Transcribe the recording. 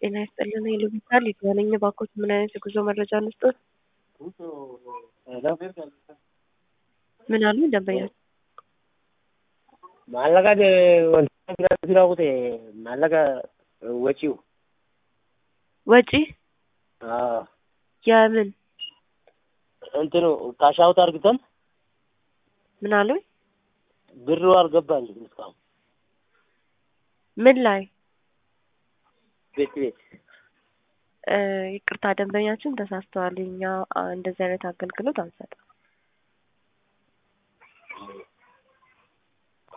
ጤና ይስጥልን ሄሎ ቪታል ይገናኝ ባኮት ምን አይነት የጉዞ መረጃ እንስጦት? ምን አሉ ደንበኛ maallaqa wantoota biraa biraa kute maallaqa waciu ወጪ አዎ የምን እንትኑ ካሻውት አርግተን ምን አሉ ብሩ አልገባልኝም እስካሁን ምን ላይ ቤት ቤት እ ይቅርታ ደንበኛችን ተሳስተዋል። እኛ አ፣ እንደዚህ አይነት አገልግሎት አንሰጥም።